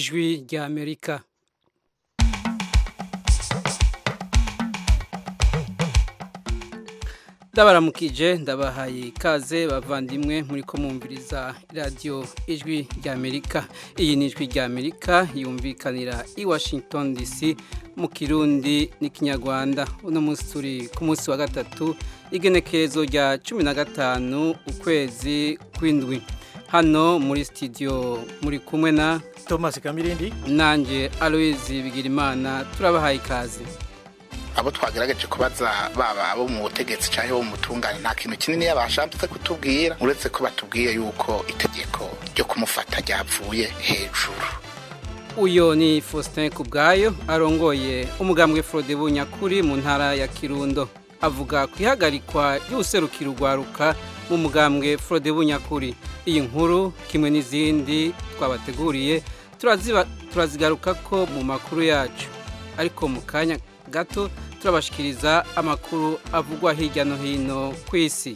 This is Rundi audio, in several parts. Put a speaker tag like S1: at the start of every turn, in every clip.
S1: ijwi rya amerika ndabaramukije ndabahaye ikaze bavandimwe muri ko mwumviriza radiyo ijwi rya amerika iyi ni ijwi rya amerika yumvikanira i washington dc mu kirundi n'ikinyarwanda uno munsi turi ku munsi wa gatatu igenekerezo rya cumi na gatanu ukwezi kw'indwi hano muri sitidiyo muri kumwe na
S2: thomas kamirindi
S1: nanjye aloise bigirimana turabahaye ikaze
S3: abo twagerageje kubaza baba abo mu butegetsi cyangwa abo mu mutungane nta kintu kinini yabashatse kutubwira uretse ko batubwiye yuko itegeko ryo kumufata ryapfuye hejuru
S1: uyo ni faustin kubwayo arongoye umugambwe frode bunyakuri mu ntara ya kirundo avuga ku ihagarikwa ry'ubuserukiro urwaruka mu mugambwe frode bunyakuri iyi nkuru kimwe n'izindi twabateguriye turazigaruka ko mu makuru yacu ariko mu kanya gato turabashikiriza amakuru avugwa hirya no hino ku isi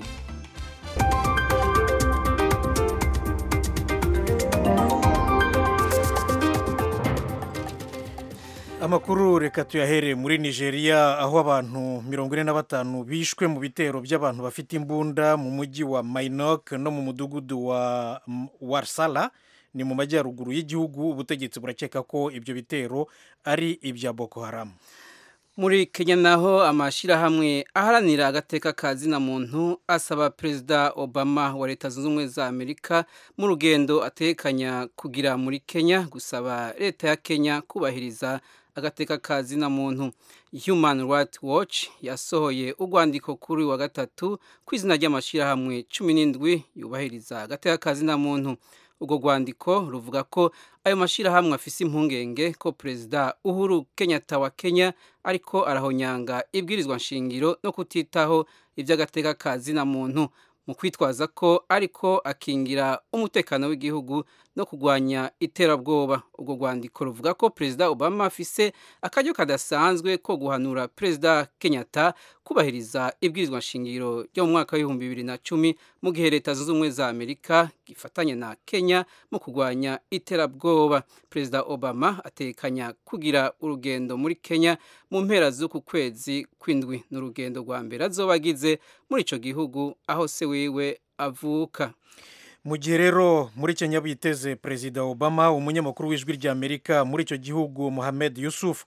S2: amakuru reka tuyahere muri nigeria aho abantu mirongo ine na batanu bishwe mu bitero by'abantu bafite imbunda mu mujyi wa mainok no mu mudugudu wa warsala ni mu majyaruguru y'igihugu ubutegetsi burakeka ko ibyo bitero ari ibya boko haramu
S1: muri kenya naho amashyirahamwe aharanira agateka ka zina muntu asaba perezida obama wa leta zunze ubumwe za amerika mu rugendo atekanya kugira muri kenya gusaba leta ya kenya kubahiriza agateka ka zina muntu human rights watch yasohoye urwandiko kuri wa gatatu ku izina ry'amashyirahamwe cumi n'indwi yubahiriza agateka ka zina muntu urwo rwandiko ruvuga ko ayo mashyirahamwe afise impungenge ko perezida uhuru kenyatta wa kenya ariko arahonyanga ibwirizwa nshingiro no kutitaho iby'agateka ka zina muntu mu kwitwaza ko ariko akingira umutekano w'igihugu no kurwanya iterabwoba urwo rwandiko ruvuga ko perezida obama afise akaryo kadasanzwe ko guhanura perezida kenyatta kubahiriza ibwirizwa nshingiro ryo mu mwaka w'ibihumbi bibiri na cumi mu gihe leta zunze ubumwe za amerika gifatanya na kenya mu kurwanya iterabwoba perezida obama atekanya kugira urugendo muri kenya mu mpera z'uku kwezi kw'indwi ni urugendo rwa mbere azoba agize muri icyo gihugu aho se wiwe avuka
S2: mu gihe rero muri kenya biteze perezida obama umunyamakuru w'ijwi rya amerika muri icyo gihugu muhamed yusuf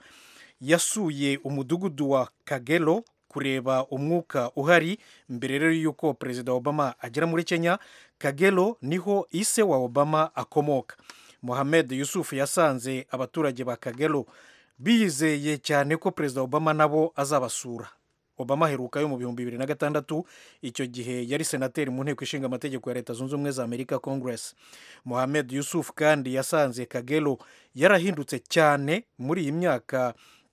S2: yasuye umudugudu wa kagero kureba umwuka uhari mbere rero y'uko perezida obama agera muri kenya kagero niho ise wa obama akomoka muhamed yusuf yasanze abaturage ba kagero bizeye cyane ko perezida obama nabo azabasura obama aheruka yo mu bihumbi bibiri na gatandatu icyo gihe yari senateri mu nteko ishinga amategeko ya leta zunze ubumwe za amerika congress mohamed yusuf kandi yasanze kagero yarahindutse cyane muri iyi myaka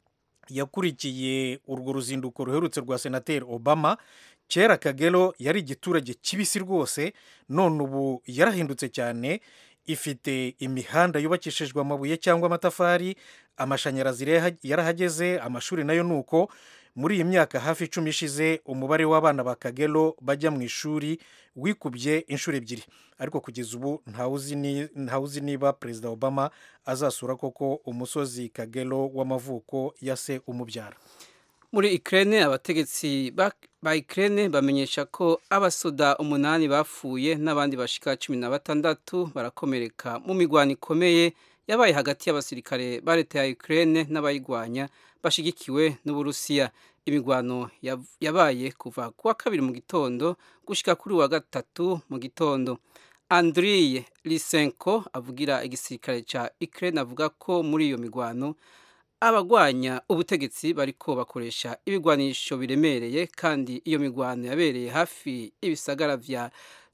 S2: yakurikiye urwo ruzinduko ruherutse rwa senateri obama kera kagero yari igiturage kibisi rwose none ubu yarahindutse cyane ifite imihanda yubakishijwe amabuye cyangwa amatafari amashanyarazi yarahageze amashuri nayo ni uko muri iyi myaka hafi icumi ishize umubare w'abana ba kagero bajya mu ishuri wikubye inshuro ebyiri ariko kugeza ubu ntawuzi niba perezida obama azasura koko umusozi kagero w'amavuko ya se umubyara
S1: muri ikirere abategetsi ba ikirere bamenyesha ko abasoda umunani bapfuye n'abandi bashika cumi na batandatu barakomereka mu mirwano ikomeye yabaye hagati y'abasirikare ba leta ya ikirere n'abayirwanya bashyigikiwe n'uburusiya imigwano yabaye kuva ku wa kabiri mu gitondo gushyika kuri wa gatatu mu gitondo andriye lisenko avugira igisirikare cya ikirere avuga ko muri iyo migwano abagwanya ubutegetsi bariko bakoresha ibigwanisho biremereye kandi iyo migwano yabereye hafi y'ibisagara vya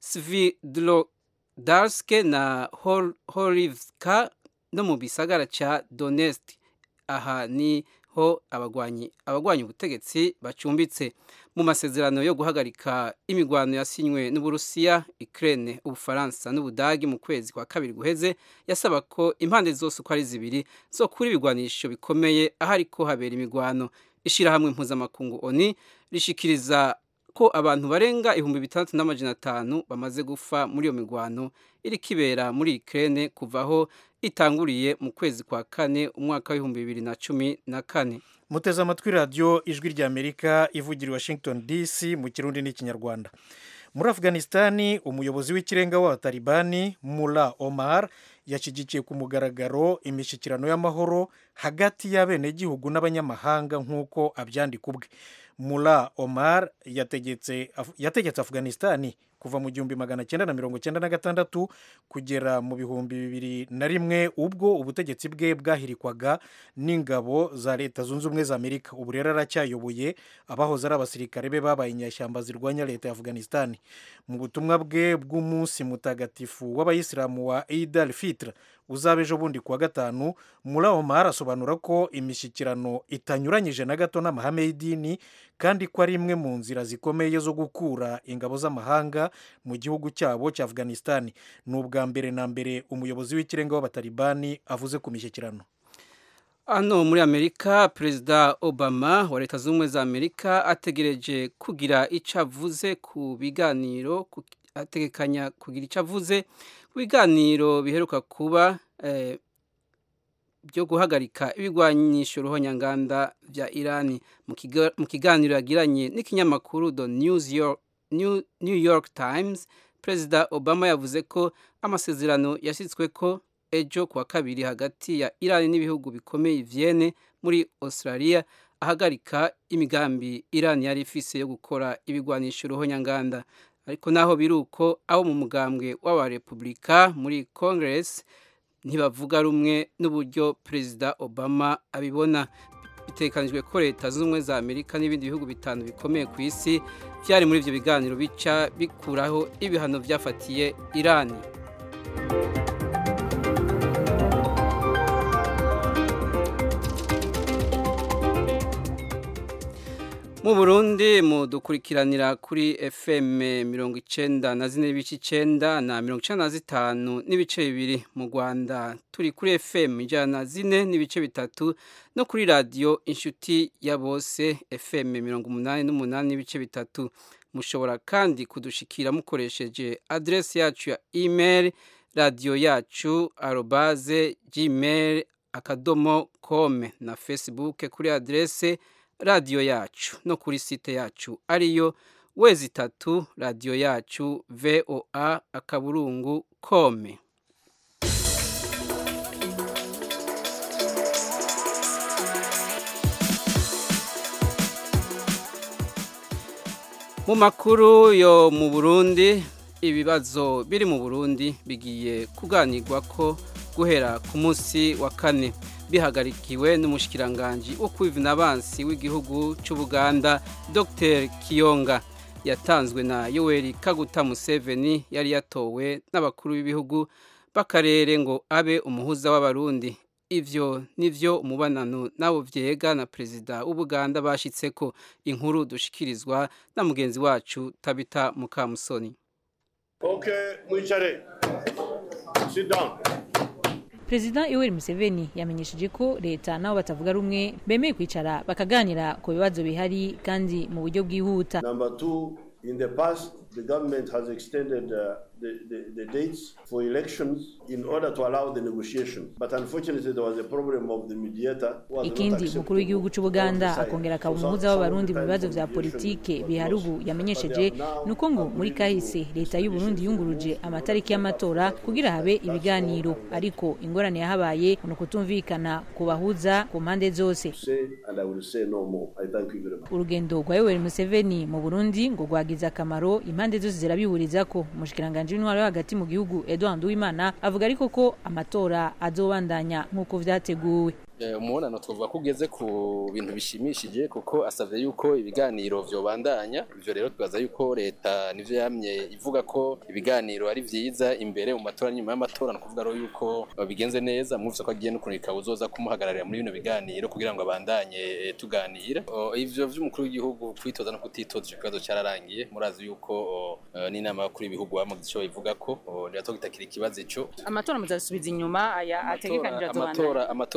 S1: svidlodarske na horivka no mu bisagara ca donetsk aha niho abagwanyi abagwanya ubutegetsi bacumbitse mu masezerano yo guhagarika imigwano yasinywe n'uburusiya Ukraine ubufaransa n'ubudagi mu kwezi kwa kabiri guheze yasaba ko impande zose uko ari zibiri zo kuri ibigwanisho bikomeye aho ariko habera imigwano ishyirahamwe mpuzamakungu oni rishikiriza ko abantu barenga ibihumbi bitandatu n'amajana atanu bamaze gufa muri iyo migwano iri kibera muri Ukraine kuvaho itanguriye mu kwezi kwa kane umwaka w'ibihumbi bibiri na cumi na kane
S2: muteze amatwi radiyo ijwi ry'amerika ivugira i washington dc mu kirundi n'ikinyarwanda muri afghanistani umuyobozi w'ikirenga w'abatalibani mula omar yashyigikiye ku mugaragaro imishyikirano y'amahoro hagati y'abenegihugu n'abanyamahanga nk'uko abyandika ubwe mula omar yategetse yategetse afghanistani kuva mu gihumbi magana cyenda na mirongo cyenda na gatandatu kugera mu bihumbi bibiri na rimwe ubwo ubutegetsi bwe bwahirikwaga n'ingabo za leta zunze ubumwe za amerika ubu rero aracyayoboye abahoze ari abasirikare be babaye inyashyamba zirwanya leta ya afghanistani mu butumwa bwe bw'umunsi mutagatifu w'abayisilamu wa eid al fitr uzaba ejo bundi kuwa gatanu muri omar asobanura ko imishyikirano itanyuranyije na gato n'amahame y'idini kandi ko ari imwe mu nzira zikomeye zo gukura ingabo z'amahanga mu gihugu cyabo cya afghanistan ni ubwa mbere na mbere umuyobozi w'ikirenga w'abatalibani avuze ku mishyikirano
S1: hano muri amerika perezida obama wa leta zunze ubumwe za amerika ategereje kugira icyo avuze ku biganiro ategekanya kugira icyo avuze ku biganiro biheruka kuba byo guhagarika ibigwanyisho ruhonyanganda bya irani mu kiganiro yagiranye n'ikinyamakuru the new york times perezida obama yavuze ko amasezerano yashyizwe ko ejo kuwa kabiri hagati ya irani n'ibihugu bikomeye vienne muri australia ahagarika imigambi irani yari ifise yo gukora ibigwanisho ruhonyanganda ariko naho biri uko abo mu mugambwe w'abarepubulika muri congress ntibavuga rumwe n'uburyo perezida obama abibona bitekanijwe ko leta zunze ubumwe za amerika n'ibindi bihugu bitanu bikomeye ku isi byari muri ibyo biganiro bica bikuraho ibihano byafatiye irani mu burundi mudukurikiranira kuri fm mirongo icenda na zine n'ibice icenda na mirongo icenda na zitanu n'ibice bibiri mu rwanda turi kuri fm ijana na zine n'ibice bitatu no kuri radiyo inshuti ya bose fm mirongo umunani n'umunani n'ibice bitatu mushobora kandi kudushikira mukoresheje aderesi yacu ya email radiyo yacu arobaze gmail akadomo kome na facebook kuri aderese radiyo yacu no kuri site yacu ariyo wezi itatu radiyo yacu voa akaburungu kome mu makuru yo mu burundi ibibazo biri mu burundi bigiye kuganirwa ko guhera ku munsi wa kane bihagarikiwe n'umushikiranganji wo kwivuna abansi w'igihugu cy'ubuganda dr kiyonga yatanzwe na yoweri kaguta museveni yari yatowe n'abakuru b'ibihugu b'akarere ngo abe umuhuza w'abarundi ivyo nivyo umubanano nabo vyega na perezida w'ubuganda bashitse ko inkuru dushikirizwa na mugenzi wacu tabita mukamusoni
S4: okay mwicare sit down
S5: perezida yoweri museveni yamenyesheje ko leta nabo batavuga rumwe bemeye kwicara bakaganira ku bibazo bihari kandi mu buryo bwihuta
S4: number two in the past the government has extended uh, the, the, the dates for elections in order to allow the negotiation but unfortunately there was a problem of the mediator
S5: ikindi umukuru w'igihugu cy'ubuganda akongera akaba umuhuza w'abarundi mu bibazo vya politike bihari ubu yamenyesheje ni uko ngo muri kahise leta y'uburundi yunguruje amatariki y'amatora kugira habe ibiganiro ariko ingorane yahabaye ni ukutumvikana ku bahuza ku mpande zose urugendo rwa yoweri museveni mu burundi ngo rwagize akamaro impande zose zirabihuriza ko umushikiranganji w'intwaro yo hagati mu gihugu edouard uwimana avuga ariko ko amatora azobandanya nk'uko vyateguwe
S6: umubonano twavuga ko ugeze ku bintu bishimishije kuko asabye yuko ibiganiro vyobandanya ivyo rero twibaza yuko leta nivyo yamye ivuga ko ibiganiro ari vyiza imbere mu matora nyuma y'amatora nukuvuga rero yuko bigenze neza mwumvise ko agiye no kurika uzoza kumuhagararira muri bino biganiro kugira ngo abandanye tuganira ivyo vy'umukuru w'igihugu kwitoza no kutitoza ico kibazo cyararangiye murazi yuko n'inama y'abakuru b'ibihugu bamaze ico bivuga ko rero tugitakira ikibazo ico
S7: amatora muzasubiza inyuma aya ategekanije
S6: amatora amatora ategereza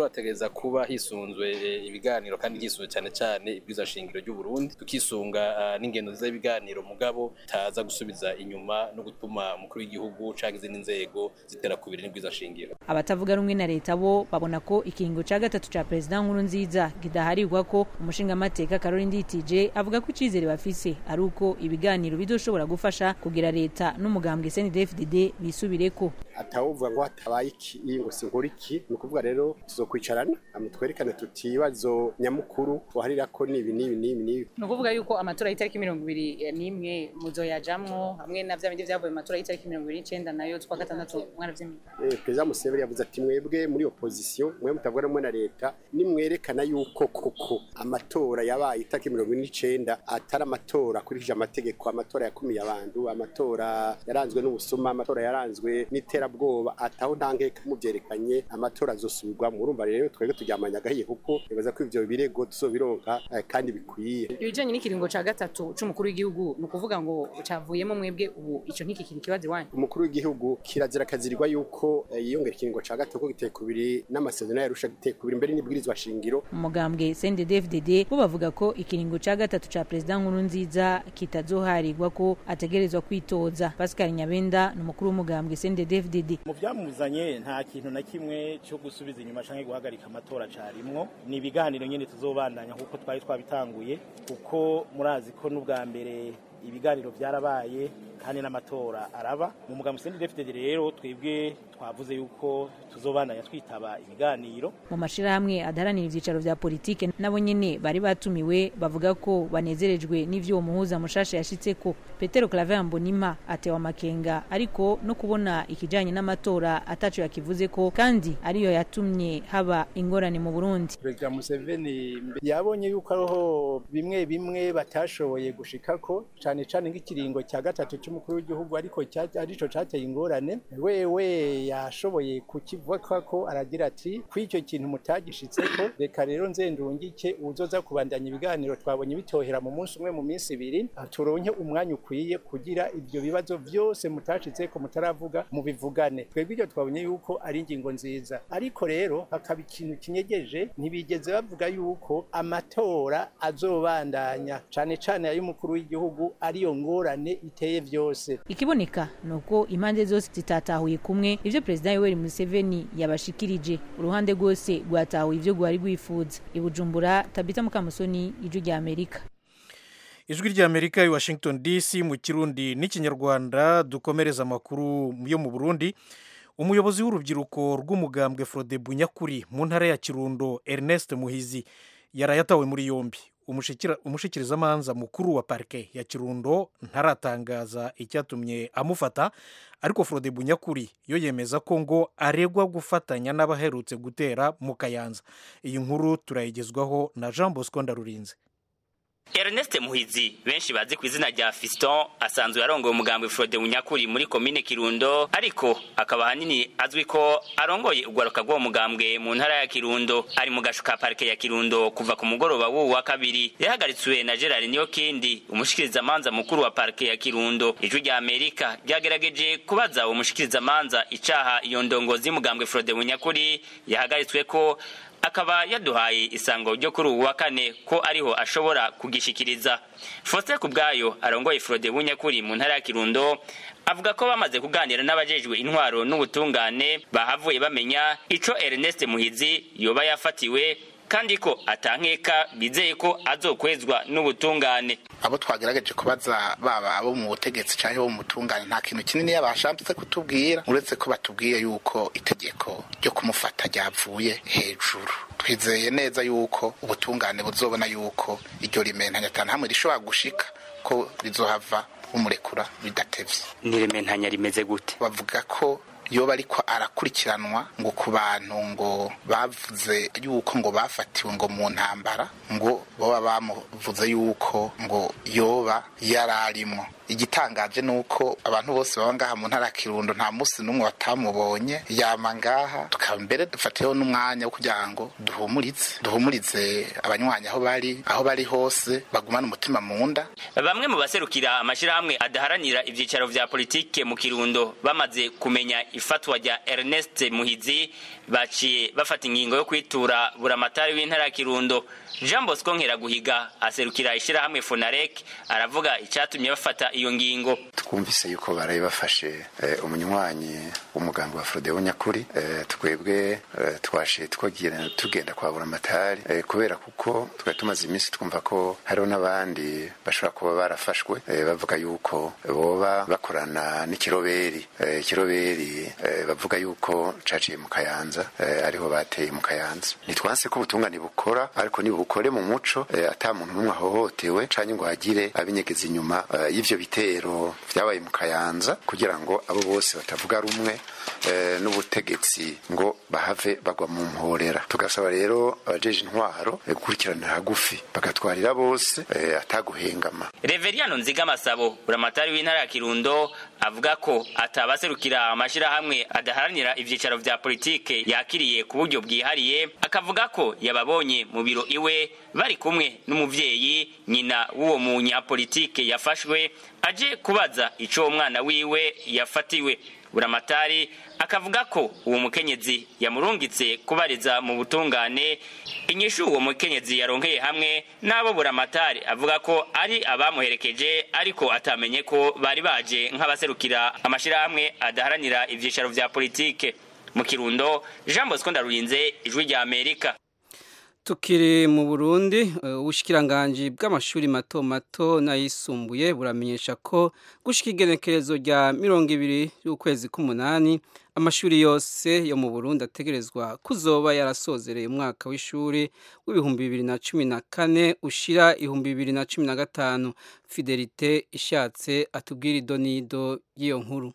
S6: hateza kuba hisunzwe ibiganiro kandi hisunzwe cyane cyane ibwiza shingiro ry'u Burundi tukisunga n'ingendo nziza y'ibiganiro mugabo taza gusubiza inyuma no gutuma umukuru w'igihugu canke izindi nzego zitera kubiri n'ibwiza shingiro
S5: abatavuga rumwe na leta bo babona ko ikiringo ca gatatu ca perezida nkuru nziza kidaharirwa ko umushingamateka Caroline Nditije avuga ko icizere bafise ari uko ibiganiro bizoshobora gufasha kugira leta n'umugambwe CNDD-FDD bisubireko
S7: atawuvuga ngo hatabaye iki ngo sinkora iki ni ukuvuga rero tuzokwicarana amutwerekane tuti ibibazo nyamukuru tuharira ko nibi nibi nibi nibi
S8: ni ukuvuga yuko amatora y'itariki mirongo ibiri n'imwe muzoyajamwo hamwe na vya bindi vyavuye mu matora y'itariki mirongo ibiri n'icenda nayo twa gatandatu mwaravyemeye
S7: eh perezida Museveni yavuze ati mwebwe muri opposition mwe mutavuga rumwe na leta nimwerekana yuko koko amatora yabaye itariki mirongo ine n'icenda atari amatora akurikije amategeko amatora yakumiye abantu amatora yaranzwe n'ubusuma amatora yaranzwe n'iterabwoba ataho ntankeka muvyerekanye amatora azosubirwamo urumva rero twebwe turyamanya agahiye kuko nibaza ko ivyo birego tuzobironka kandi bikwiye
S8: ibijanye n'ikiringo ca gatatu c'umukuru w'igihugu ni ukuvuga ngo cavuyemo mwebwe ubu ico ntikikiri ikibazo iwanyu
S7: umukuru w'igihugu kirazira akazirirwa yuko yiyongera ikiringo ca gatatu ko giteye kubiri n'amasezerano yarusha giteye kubiri mbere n'ibwirizwa shingiro
S5: umugambwe CNDD-FDD bo bavuga ko ikiringo ca gatatu ca perezida nkuru nziza kitazoharirwa ko ategerezwa kwitoza Pascal Nyabenda ni umukuru w'umugambwe CNDD-FDD
S9: mu byamuzanye nta kintu na kimwe cyo gusubiza inyuma canke guhagarika amatora carimwo ni ibiganiro nyene tuzobandanya kuko twari twabitanguye kuko murazi ko n'ubwa mbere ibiganiro byarabaye kandi n'amatora araba mu mugambi CNDD-FDD rero twebwe twavuze yuko tuzobandanya twitaba ibiganiro
S5: mu mashirahamwe adaharanira ivyicaro vya politike nabo nyene bari batumiwe bavuga ko banezerejwe n'ivyo uwo muhuza mushasha yashitseko Petero Claver Mbonima atewa makenga ariko no kubona ikijanye n'amatora ataco yakivuze ko kandi ariyo yatumye haba ingorane mu Burundi
S10: Perezida Museveni yabonye yuko ariho bimwe bimwe batashoboye gushikako cane cane nk'ikiringo cya gatatu cy'umukuru w'igihugu ariko arico cateye ingorane wewe yashoboye kukivuga ko aragira ati kw'icyo kintu mutagishitseko reka rero nzendungike uzoza kubandanya ibiganiro twabonye bitohera mu munsi umwe mu minsi ibiri turonke umwanya ukwiye kugira ibyo bibazo byose mutashitseko mutaravuga mubivugane twebwe ibyo twabonye yuko ari ingingo nziza ariko rero hakaba ikintu kinyegeje ntibigeze bavuga yuko amatora azobandanya cane cane ay'umukuru w'igihugu ariyo ngorane iteye byose
S5: ikiboneka nuko impande zose zitatahuye kumwe ivyo perezida Yoweri Museveni yabashikirije uruhande rwose rwatahuye ivyo rwari rwifuza ibujumbura Tabita Mukamusoni ijwi rya Amerika
S2: ijwi rya Amerika i Washington DC mu kirundi n'ikinyarwanda dukomereza amakuru yo mu Burundi umuyobozi w'urubyiruko rw'umugambwe Frode Bunyakuri mu ntara ya Kirundo Ernest Muhizi yarayatawe muri yombi umushikirizamanza mukuru wa parike ya kirundo ntaratangaza icyatumye amufata ariko Frode Bunyakuri yo yemeza ko ngo aregwa gufatanya n'abaherutse gutera mu kayanza iyi nkuru turayigezwaho na Jean Bosco Ndarurinze
S11: Ernest Muhizi benshi bazi ku izina rya Fiston asanzwe yarongoye umugambwe Frode Munyakuri muri komine Kirundo ariko akaba hanini azwi ko arongoye ugwaruka rw'uwo mugambwe mu ntara ya Kirundo ari mu gashuka parike ya Kirundo kuva ku mugoroba w'uwu wa kabiri yahagaritswe na Gerard Niyokindi umushikirizamanza mukuru wa parike ya Kirundo ijwi rya Amerika ryagerageje kubaza uwo mushikirizamanza icaha iyo ndongozi y'umugambwe Frode Munyakuri yahagaritswe ko akaba yaduhaye isango ryo kuri ubu wa kane ko ariho ashobora kugishikiriza Faustin Kubwayo arongoye Frode Bunyakuri mu ntara ya Kirundo avuga ko bamaze kuganira n'abajejwe intwaro n'ubutungane bahavuye bamenya ico Ernest Muhizi yoba yafatiwe kandi ko atankeka bizeye ko azokwezwa n'ubutungane
S3: abo twagerageje kubaza baba abo mu butegetsi cyangwa bo mu butungane nta kintu kinini yabashatse kutubwira uretse ko batubwiye yuko itegeko ryo kumufata ryavuye hejuru twizeye neza yuko ubutungane buzobona yuko iryo rimentanya atanu hamwe rishobora gushika ko rizohava umurekura bidatevye
S11: n'irementanya rimeze gute
S3: bavuga ko yoba ariko arakurikiranwa ngo ku bantu ngo bavuze yuko ngo bafatiwe ngo mu ntambara ngo baba bamuvuze yuko ngo yoba yararimwo igitangaje nuko abantu bose baba ngaha mu ntara kirundo nta munsi n'umwe batamubonye yama ngaha tukaba mbere dufatiyeho n'umwanya wo kugira ngo duhumurize duhumurize abanywanyi aho bari aho bari hose bagumane umutima mu nda
S11: bamwe mu baserukira amashirahamwe adaharanira ivyicaro vya politike mu kirundo bamaze kumenya ifatwa rya ernest muhizi baciye bafata ingingo yo kwitura buramatari w'intara ya kirundo jean bosco nkeraguhiga aserukira ishyirahamwe fonarek aravuga icyatumye bafata iyo ngingo
S12: twumvise yuko baraye bafashe eh, umunywanyi w'umugambi wa Frodeo nyakuri eh, twebwe eh, twashe twagira tugenda kwa buramatari eh, kubera kuko twari tumaze iminsi twumva ko hariho n'abandi bashobora kuba barafashwe eh, bavuga yuko boba bakorana n'ikiroberi eh, ikiroberi eh, bavuga yuko caciye mu kayanza eh, ariho bateye mu kayanza ntitwanse ko ubutungane bukora ariko nibukore mu muco eh, ata muntu n'umwe ahohotewe canke ngo hagire abinyegeza inyuma eh, y'ivyo bitero vyabaye mu kayanza kugira ngo abo bose batavuga rumwe eh, n'ubutegetsi ngo bahave bagwa mu mporera tugasaba rero abajeje intwaro eh, gukurikiranira hagufi bagatwarira bose eh, ataguhengama
S11: Reveriyano Nzigamasabo buramatari w'intara ya Kirundo avuga ko atabaserukira amashirahamwe adaharanira ivyicaro vya politike yakiriye ku buryo bwihariye akavuga ko yababonye mu biro iwe bari kumwe n'umuvyeyi nyina w'uwo munyapolitike yafashwe aje kubaza ico uwo mwana wiwe yafatiwe buramatari akavuga ko uwo mukenyezi yamurungitse kubariza mu butungane inyishu uwo mukenyezi yaronkeye hamwe n'abo buramatari avuga ko ari abamuherekeje ariko atamenye ko bari baje nk'abaserukira amashirahamwe adaharanira ivyicaro vya politike mu kirundo jean bosco ndarurinze ijwi rya amerika
S1: tukiri mu burundi ubushikiranganji bw'amashuri mato mato n'ayisumbuye buramenyesha ko gushika igenekerezo rya mirongo ibiri y'ukwezi k'umunani amashuri yose yo mu burundi ategerezwa kuzoba yarasozereye umwaka w'ishuri w'ibihumbi bibiri na cumi na kane ushira ibihumbi bibiri na cumi na gatanu fidelite ishatse atubwira idonido y'iyo nkuru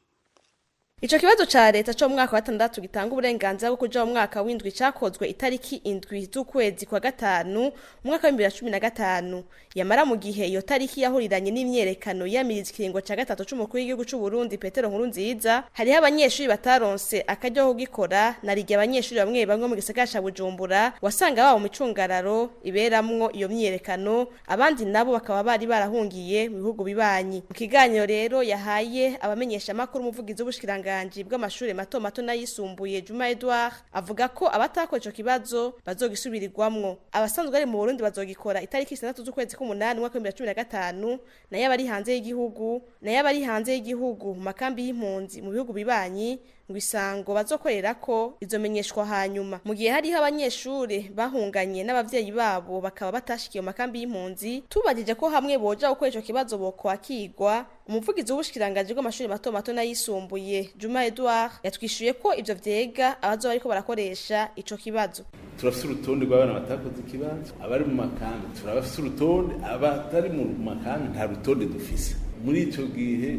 S13: Ico kibazo ca leta cyo mu mwaka wa gatandatu gitanga uburenganzira bwo kuja mu mwaka w'indwi cakozwe itariki indwi z'ukwezi kwa gatanu mu mwaka wa 2015 yamara mu gihe iyo tariki yahuriranye n'imyerekano yamiriza ikiringo ca gatatu c'umukuru w'igihugu c'u Burundi Petero Nkuru nziza hariho abanyeshuri bataronse akaryo ko gukora narigiye abanyeshuri bamwe bamwe mu gisagara ca Bujumbura wasanga babo mu micungararo iberamwo iyo myerekano abandi nabo bakaba bari barahungiye mu bihugu bibanyi mu kiganiro rero yahaye abamenyesha makuru umuvugizi w'ubushikiranga ubushikiranganje bw'amashuri mato mato n'ayisumbuye Juma Edouard avuga ko abatakora ico kibazo bazogisubirirwamwo abasanzwe ari mu Burundi bazogikora itariki 6 z'ukwezi k'umunani mwaka wa 2015 nayo abari hanze y'igihugu nayo abari hanze y'igihugu mu makambi y'impunzi mu bihugu bibanyi ngo isango bazokorera ko izomenyeshwa hanyuma mu gihe hariho abanyeshuri bahunganye n'abavyeyi babo bakaba batashikiye mu makambi y'impunzi tubajije ko hamwe boja gukora ico kibazo bokwakirwa umuvugizi w'ubushikiranganje bw'amashuri mato mato n'ayisumbuye Juma Edouard yatwishuye ko ivyo vyega abazoba bariko barakoresha ico kibazo
S14: turafise urutonde rw'abana batakoze ikibazo abari mu makambi turabafise urutonde abatari mu makambi nta rutonde dufise muri ico gihe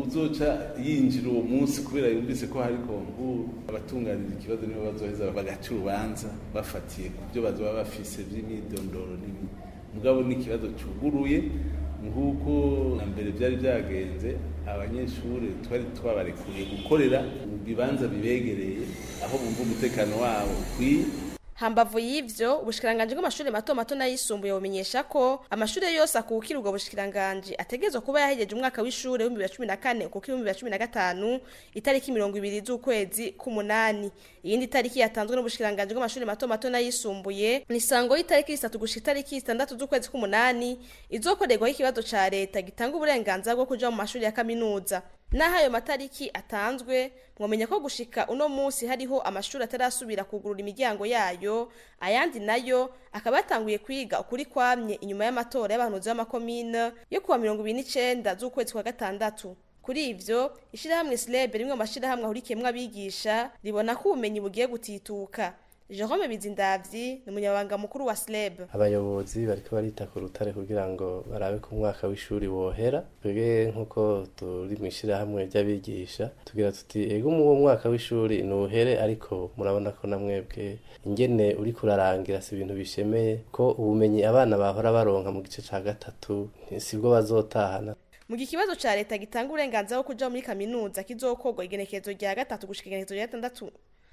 S14: uzoca yinjira uwo munsi kubera yumvise ko hari konkuru abatunganira ikibazo nibo bazoheza bagaca urubanza bafatiye ku byo bazoba bafise vy'imyidondoro n'ibindi mugabo n'ikibazo cuguruye nk'uko na mbere byari byagenze abanyeshuri twari twabarekuye gukorera mu bibanza bibegereye aho bumva umutekano wabo ukwiye
S13: hambavu y'ivyo ubushikiranganje bw'amashuri mato mato n'ayisumbuye bumenyesha ko amashuri yose akukira ubwo bushikiranganje ategerezwa kuba yahejeje umwaka w'ishure w'ibihumbi bibiri na cumi na kane ukukira ibihumbi bibiri na cumi na gatanu itariki mirongo ibiri z'ukwezi k'umunani iyindi tariki yatanzwe n'ubushikiranganje bw'amashuri mato mato n'ayisumbuye ni sango y'itariki zitatu gushika itariki zitandatu z'ukwezi k'umunani izokorerwaho ikibazo ca leta gitanga uburenganzira bwo kuja mu mashuri ya kaminuza naho ayo matariki atanzwe mwamenya ko gushika uno munsi hariho amashuri atarasubira kugurura imiryango yayo ayandi nayo akaba yatanguye kwiga ukuri kwamye inyuma y'amatora y'abahanuzi b'amakomine yo kuwa mirongo ibiri n'icenda z'ukwezi kwa gatandatu kuri ivyo ishirahamwe sleb rimwe mu mashirahamwe ahurikiyemwo abigisha ribona ko ubumenyi bugiye gutituka Jerome Bizindavyi ni umunyabanga mukuru wa SLEB.
S15: Abayobozi bariko barita ku rutare kugira ngo barabe ko umwaka w'ishuri wohera. Twebwe nkuko turi mu ishirahamwe ry'abigisha tugira tuti ego mu mwaka w'ishuri nuhere ariko murabona ko namwebwe ingene uri kurarangira si ibintu bishemeye ko ubumenyi abana bahora baronka mu gice ca gatatu sibwo bazotahana.
S13: mu gihe ikibazo ca leta gitanga uburenganzira bwo kuja muri kaminuza kizokorwa igenekerezo rya gatatu gushika igenekerezo rya gatandatu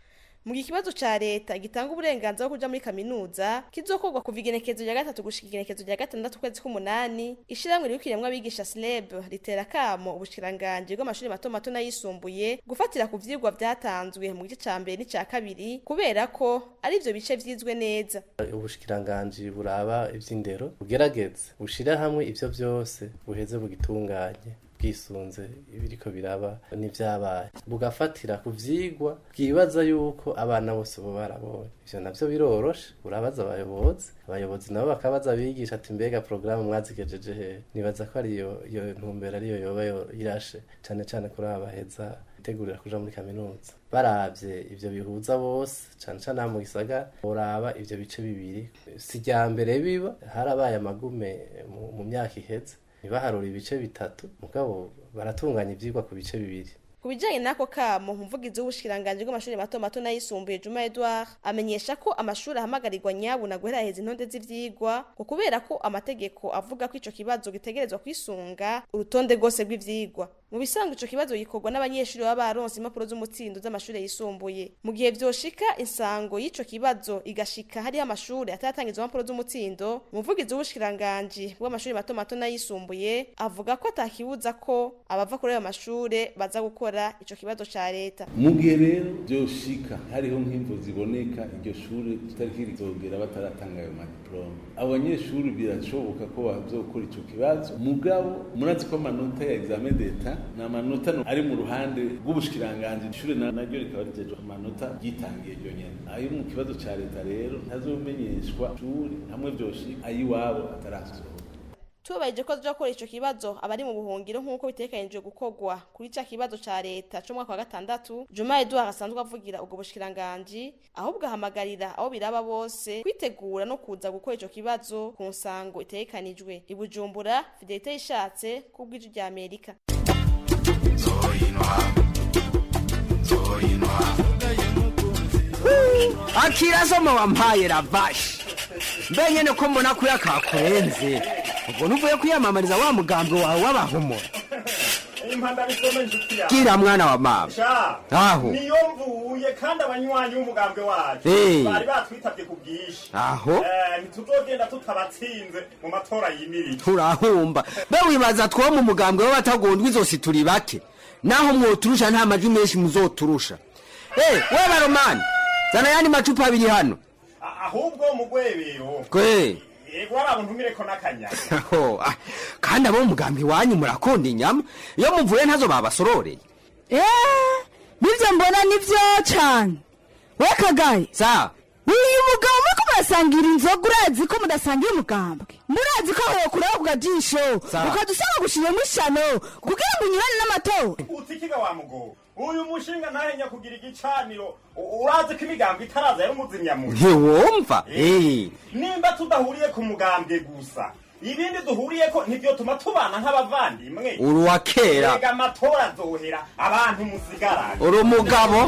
S13: mu gihe ikibazo ca leta gitanga uburenganzira bwo kuja muri kaminuza kizokorwa kuva igenekezo rya gatatu gushika igenekezo rya gatandatu ukwezi k'umunani ishirahamwe rirukiremwo abigisha sleb ritera kamo ubushikiranganji bw'amashuri mato mato n'ayisumbuye gufatira ku vyigwa vyatanzwe mu gice ca mbere n'ica kabiri kubera ko ari ivyo bice vyizwe neza
S15: ubushikiranganji buraba ivy'indero bugerageze bushira hamwe ivyo vyose buheze bugitunganye bwisunze ibiriko biraba n'ivyabaye bugafatira ku vyigwa bwibaza yuko abana bose bo barabonye ivyo navyo biroroshe urabaza abayobozi abayobozi nabo bakabaza abigisha ati mbega porogaramu mwazigejeje hehe nibaza ko ariyo iyo ntumbero ariyo yoba yo- irashe cane cane kuri aba baheza bitegurira kuja muri kaminuza baravye ivyo bihuza bose cane cane aha mu gisagara boraba ivyo bice bibiri si rya mbere biba harabaye amagume mu- mu myaka iheze ntibaharura ibice bitatu mugabo baratunganya ivyigwa ku bice bibiri
S13: ku bijanye n'ako kamo umuvugizi w'ubushikiranganji bw'amashuri mato mato n'ayisumbuye juma edouard amenyesha ko amashuri ahamagarirwa nyabuna guheraheza intonde z'ivyigwa ngo kubera ko amategeko avuga ko ico kibazo gitegerezwa kwisunga urutonde rwose rw'ivyigwa mu bisanzwe ico kibazo gikorwa n'abanyeshuri baba baronse impapuro z'umutsindo z'amashuri yisumbuye mu gihe vyoshika insango y'ico kibazo igashika hariho amashuri ataratangizwa impapuro z'umutsindo umuvugizi w'ubushikiranganji bw'amashuri mato mato n'ayisumbuye avuga ko atakibuza ko abava kuri ayo mashure baza gukora ico kibazo ca leta
S14: mu gihe rero byoshika hariho nk'imvo ziboneka iryo shuri tutariki rizogera bataratanga ayo madiplome abo banyeshuri birashoboka ko bazokora ico kibazo mugabo murazi ko amanota ya examen d'etat ni amanota no- ari mu ruhande rw'ubushikiranganji ishuri na- naryo rikaba rijejwe amanota ryitangiye ryo nyene ayo mu kibazo ca leta rero ntazomenyeshwa shuri hamwe vyoshika ayiwabo atarasohoka
S13: tubahirije ko tuzakora ico kibazo abari mu buhungiro nk'uko bitegekanijwe gukorwa kuri ca kibazo ca leta co mu mwaka wa gatandatu juma edouard asanzwe avugira ubwo bushikiranganji ahubwo ahamagarira abo biraba bose kwitegura no kuza gukora ico kibazo ku nsango itegekanijwe i bujumbura fidelite yishatse kubw'ijwi rya amerika
S16: akirazo wampaye ravashi mbe nyene ko mbona ko yakakurenze ubwo nuvuye kwiyamamariza wa mugambwe wawe w'abahumura
S17: impanda bisome inshuti yawe
S16: gira mwana wa mama
S17: sha
S16: aho
S17: niyo mvuye kandi abanywanyi b'umugambwe wacu
S16: Eh.
S17: bari batwitabye ku bwinshi
S16: Aho.
S17: Eh, ntituzogenda tutabatsinze mu matora yimirije
S16: turahumba be wibaza two mu mugambwe w'abatagondwa izosi turi bake naho mwoturusha nta majwi menshi muzoturusha Eh, we baromani zana yandi macupa abiri hano
S17: A- ahubwo mu rwebero
S16: kwe
S17: yego hari abantu ntumireko n'akanyama
S16: Aho, ah, kandi abo mu mugambi wanyu murakunda inyama iyo muvuye ntazo babasororeye
S18: Eh, nibyo mbona nibyo cyane we kagaye
S16: sa
S18: uyu mugabo muriko murasangira inzoga urazi ko mudasangira umugambwe murazi ko wokuraho ku gajisho
S16: Sawa.
S18: ukaza usanga gushiramo ishano kugira ngo unyurane n'amatora
S17: utikiga wa mugo uyu mushinga ntahenya kugira igicaniro U- urazi ko imigambo itaraza yari umuzimyamuntu
S16: ntiwumva Eh,
S17: nimba tudahuriye ku mugambwe gusa ibindi duhuriyeko ntivyotuma tubana nk'abavandimwe
S16: uri uwa kera
S17: Erega amatora azohera abantu musigarane
S16: uri umugabo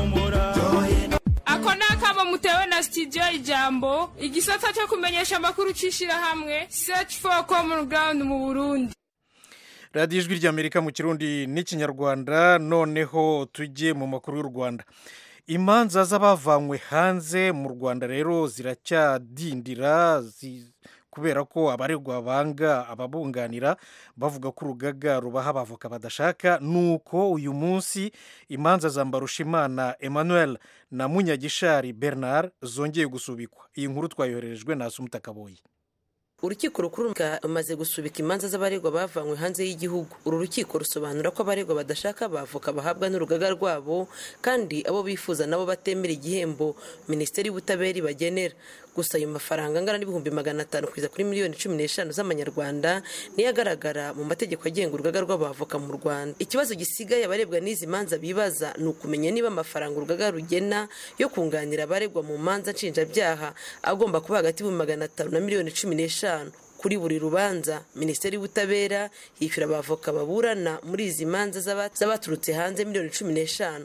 S19: ako ni akamo mutewe na studio ijambo igisata cyo kumenyesha amakuru c'ishirahamwe search for common ground mu burundi
S2: radiyo ijwi ry'amerika mu kirundi n'ikinyarwanda noneho tujye mu makuru y'u rwanda imanza z'abavanywe hanze mu rwanda rero ziracyadindira zi- kubera ko abaregwa banga ababunganira bavuga ko urugaga rubaha abavoka badashaka nuko uyu munsi imanza za mbarushimana emmanuel na munyagishari bernard zongeye gusubikwa iyi nkuru twayohererejwe na asumutakaboyi
S20: urukiko rukuru rumaze gusubika imanza z'abaregwa bavanywe hanze y'igihugu uru rukiko rusobanura ko abaregwa badashaka abavoka bahabwa n'urugaga rwabo kandi abo bifuza nabo batemera igihembo minisiteri y'ubutabera ibagenera gusa ayo mafaranga angana n'ibihumbi magana atanu kugeza kuri miliyoni cumi n'eshanu z'amanyarwanda niyo agaragara mu mategeko agenga urugaga rw'abavoka mu rwanda ikibazo gisigaye abarebwa n'izi manza bibaza ni ukumenya niba amafaranga urugaga rugena yo kunganira abaregwa mu manza nshinjabyaha agomba kuba hagati y'ibihumbi magana atanu na miliyoni cumi n'eshanu kuri buri rubanza minisiteri y'ubutabera yishyura abavoka baburana muri izi manza z'aba- z'abaturutse hanze miliyoni cumi n'eshanu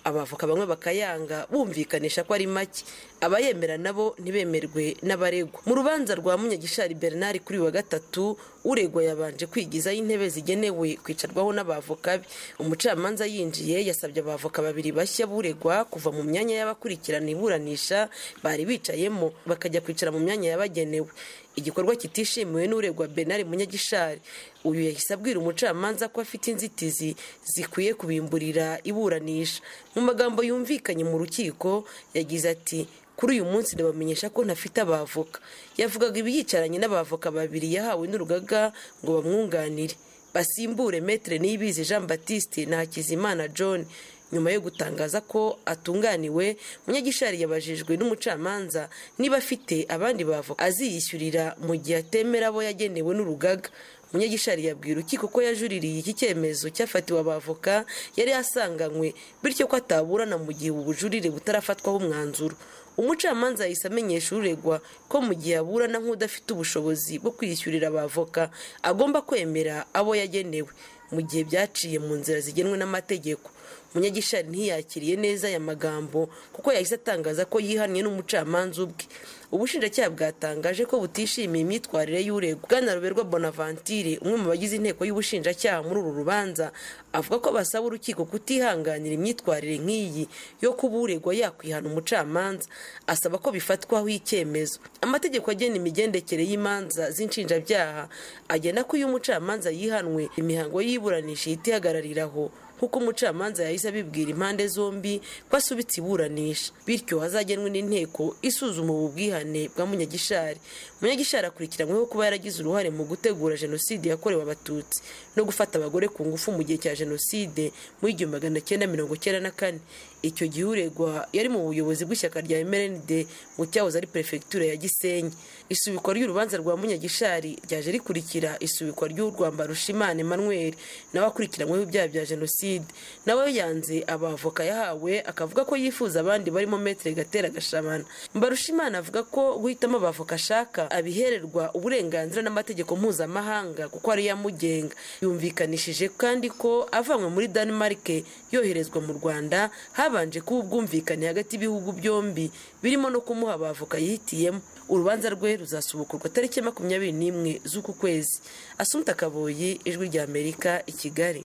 S20: abavoka bamwe bakayanga bumvikanisha ko ari make abayemera nabo ntibemerwe n'abaregwa mu rubanza rwa munyagishari bernard kuri wa gatatu uregwa yabanje kwigizaho intebe zigenewe kwicarwaho n'abavoka be umucamanza yinjiye yasabye abavoka babiri bashya buregwa kuva mu myanya y'abakurikirana iburanisha bari bicayemo bakajya kwicara mu myanya yabagenewe igikorwa kitishimiwe n'uregwa benari munyagishari uyu yahise abwira umucamanza ko afite inzitizi zikwiye kubimburira iburanisha mu magambo yumvikanye mu rukiko yagize ati kuri uyu munsi ndabamenyesha ko ntafite abavoka yavugaga ibi yicaranye n'abavoka babiri yahawe n'urugaga ngo bamwunganire basimbure metere niyibizi jean batiste na hakizimana john nyuma yo gutangaza ko atunganiwe munyagishari yabajijwe n'umucamanza niba afite abandi bavoka aziyishyurira mu gihe atemera abo yagenewe n'urugaga munyagishari yabwira urukiko ko yajuririye iki cyemezo cyafatiwe abavoka yari asanganywe bityo ko ataburana mu gihe ubujurire butarafatwaho umwanzuro umucamanza yahise amenyesha uregwa ko mu gihe aburana nk'udafite ubushobozi bwo kwiyishyurira abavoka agomba kwemera abo yagenewe mu gihe byaciye mu nzira zigenwe n'amategeko munyagishari ntiyakiriye neza aya magambo kuko yahise atangaza ko yihannye n'umucamanza ubwe ubushinjacyaha bwatangaje ko butishimiye imyitwarire y'uregwa bwana ruberwa bonaventure umwe mu bagize inteko y'ubushinjacyaha muri uru rubanza avuga ko basaba urukiko kutihanganira imyitwarire nk'iyi yo kuba uregwa yakwihana umucamanza asaba ko bifatwaho icyemezo amategeko agena imigendekere y'imanza z'inshinjabyaha agena ko iyo umucamanza yihanwe imihango y'iburanisha ihita ihagarariraho nk'uko umucamanza yahise abibwira impande zombi ko asubitse iburanisha bityo hazagenwe n'inteko isuzuma ubu bwihane bwa munyagishari munyagishari akurikiranyweho kuba yaragize uruhare mu gutegura jenoside yakorewe abatutsi no gufata abagore ku ngufu mu gihe cya jenoside mu igihumbi magana cyenda mirongo cyenda na kane icyo gihe uregwa yari mu buyobozi bw'ishyaka rya mrnd mu cyahoze ari perefegitura ya gisenyi isubikwa ry'urubanza rwa munyagishari ryaje rikurikira isubikwa ry'urwamba rushimana emmanuel nawe akurikiranyweho ibyaha bya jenoside nawe yanze abavoka yahawe akavuga ko yifuza abandi barimo metere gatera gashabana mbarushimana avuga ko guhitamo abavoka ashaka abihererwa uburenganzira n'amategeko mpuzamahanga kuko ariyo amugenga yumvikanishije kandi ko avanywe muri denmark yoherezwa mu rwanda habanje kuba ubwumvikane hagati y'ibihugu byombi birimo no kumuha abavoka yihitiyemo urubanza rwe ruzasubukurwa tariki makumyabiri n'imwe z'uku kwezi asumta kaboyi ijwi rya amerika i kigali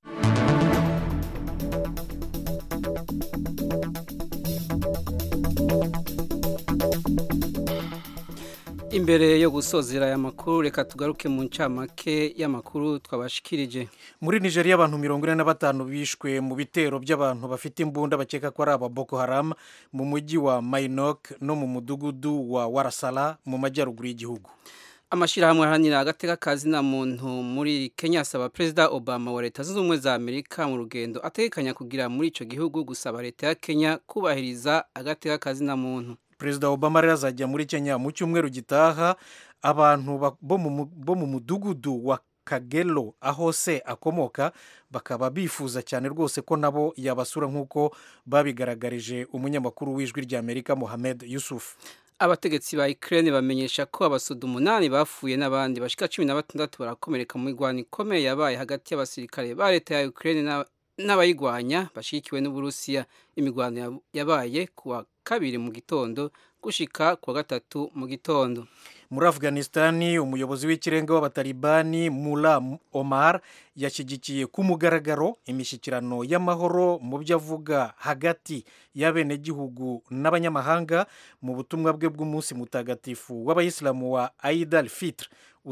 S1: imbere yo gusozera aya makuru reka tugaruke mu ncamake y'amakuru twabashikirije
S2: muri nigeria abantu mirongo ine na batanu bishwe mu bitero by'abantu bafite imbunda bakeka ko ari aba boko haram mu mujyi wa mainok no mu mudugudu wa warasara mu majyaruguru y'igihugu
S1: amashyirahamwe aharanira agateka kazina muntu muri kenya asaba perezida obama wa leta zunze ubumwe za amerika mu rugendo ategekanya kugira muri icyo gihugu gusaba leta ya kenya kubahiriza agateka kazina muntu
S2: perezida obama rero azajya muri kenya mu cyumweru gitaha abantu bo mu mudugudu wa kagelo aho se akomoka bakaba bifuza cyane rwose ko nabo yabasura nk'uko babigaragarije umunyamakuru w'ijwi ry'amerika mohamed yusuf
S1: abategetsi ba Ukraine bamenyesha ko abasuda umunani bapfuye n'abandi bashika cumi na batandatu barakomereka mu mirwano ikomeye yabaye hagati y'abasirikare ba leta ya Ukraine n'abayigwanya bashyigikiwe n'uburusiya imirwano yabaye kuwa kabiri mu gitondo gushika kuwa gatatu mu gitondo
S2: muri afghanistani umuyobozi w'ikirenga w'abatalibani mula omar yashyigikiye ku mugaragaro imishyikirano y'amahoro mu byo avuga hagati y'abenegihugu n'abanyamahanga mu butumwa bwe bw'umunsi mutagatifu w'abayisilamu wa aid al fitr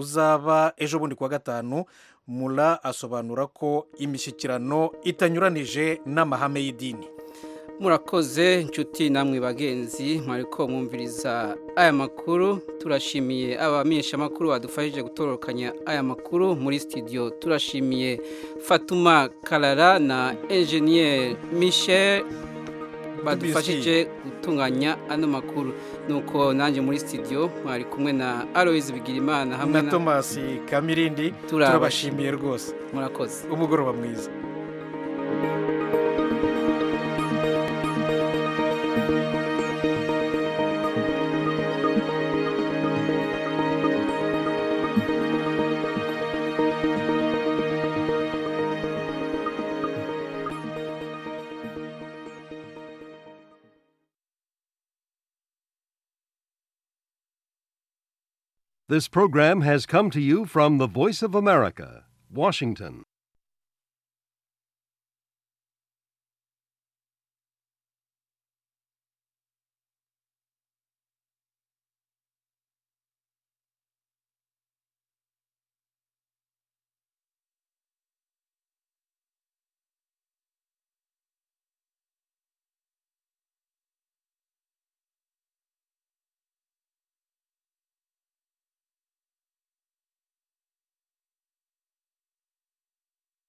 S2: uzaba ejo bundi kuwa gatanu mula asobanura ko imishyikirano itanyuranije n'amahame y'idini
S1: murakoze inshuti namwe bagenzi mwariko mwumviriza aya makuru turashimiye abamenyeshamakuru badufashije gutororokanya aya makuru muri studio turashimiye fatuma karara na enjeniyeri michel badufashije gutunganya ano makuru nuko nanjye muri studio mwari kumwe na aloise bigirimana hamwe
S2: na thomas kamirindi turabashimiye rwose
S1: murakoze
S2: umugoroba mwiza
S21: This program has come to you from the Voice of America, Washington.